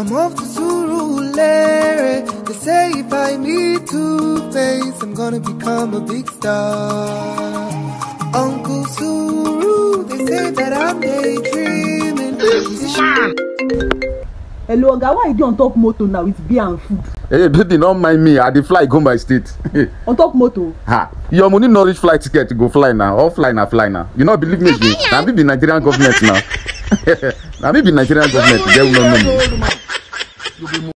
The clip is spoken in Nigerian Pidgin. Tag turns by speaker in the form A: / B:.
A: I'm off to Surulere. They say if I meet two face, I'm gonna become a big star. Uncle Suru, they say that I'm daydreaming. This
B: hello oga why you dey on top motor now with beer and food
C: hey baby no mind me i dey fly go my state
B: on top motor
C: ha your money no reach flight ticket go fly na all fly na fly na you no believe me again na me be nigerian government na na me be nigerian government get we no know me.